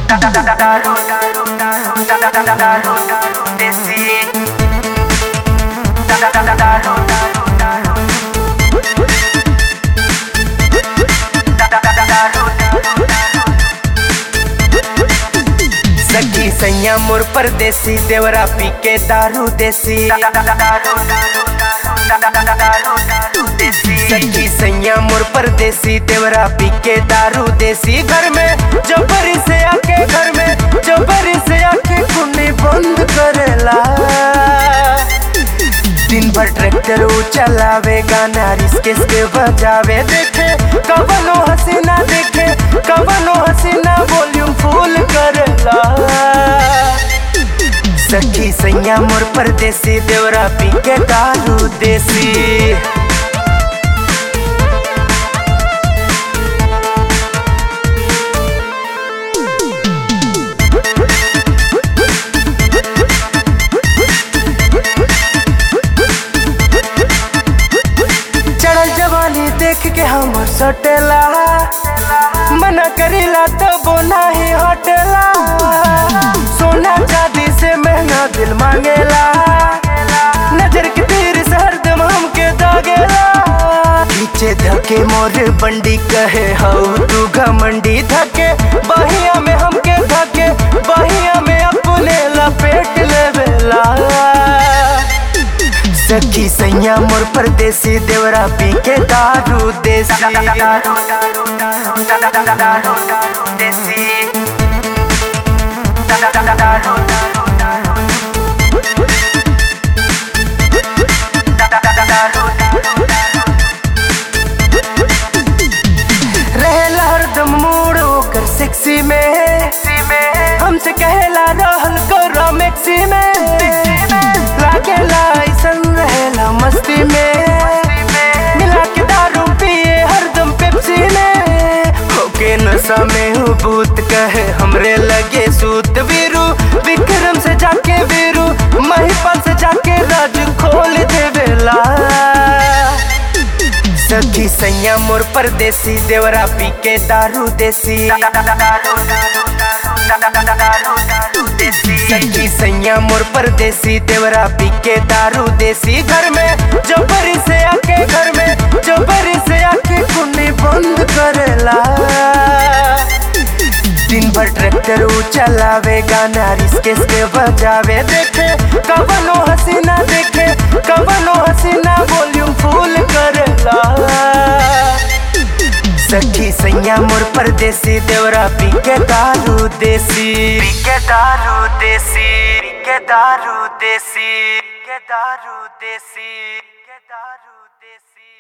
दारू दारू दारू दारू दारू देसी दारू दारू दारू सखी सैया मोर परदेसी देवरा पी के दारू देसी सखी सैया मोर परदेसी देवरा पी के दारू देसी घर में जबरी से आके घर में जबरी से आके कुने बंद करेला दिन भर ट्रैक्टर ऊ चलावे गाना रिस्के के बजावे देखे कवनो हसीना देखे कवनो हसीना वॉल्यूम फुल करेला सखी सैया मोर परदेसी देवरा पी के दारू देसी चढ़ल जवानी देख के हमर सटेला मना करेला तब नाही हटेला सोना चांदी से महंगा दिल मांगेला नजर के तीर से हरदम हमके दागेला पीछे धके मोर बंडी कहे हऊ तू घमंडी धके बहिया में हमके धके बहिया में अपने लपेट लेवेला सखी सैया मोर परदेसी देवरा पी के दारू देसी दारू दारू दारू दारू देसी दारू दारू रहेला हरदम मूड ओकर सेक्सी में हमसे कहेला रहल करो मैक्सी में लागेला ऐसन रहेला मस्ती में मिला के दारू पिए हरदम पेप्सी में होके नशा में हूँ भूत कहे हमरे लगे सूत वीरू विक्रम से जाके वीरू महिपाल से जाके राज खोल देवेला सखी सैया मोर परदेसी देवरा पी के दारू देसी सखी सैया मोर परदेसी देवरा पी के दारू देसी घर में जबरी से आके घर में जबरी से आके कुने बंद करेला दिन भर ट्रैक्टर ऊ चलावे गाना रिस्के के बजावे देखे कवनो हसीना देखे कवनो हसीना वॉल्यूम फुल करेला सखी सैया मोर परदेसी देवरा पी के दारू देसी पी के दारू देसी पी के दारू देसी पी के दारू देसी पी के दारू देसी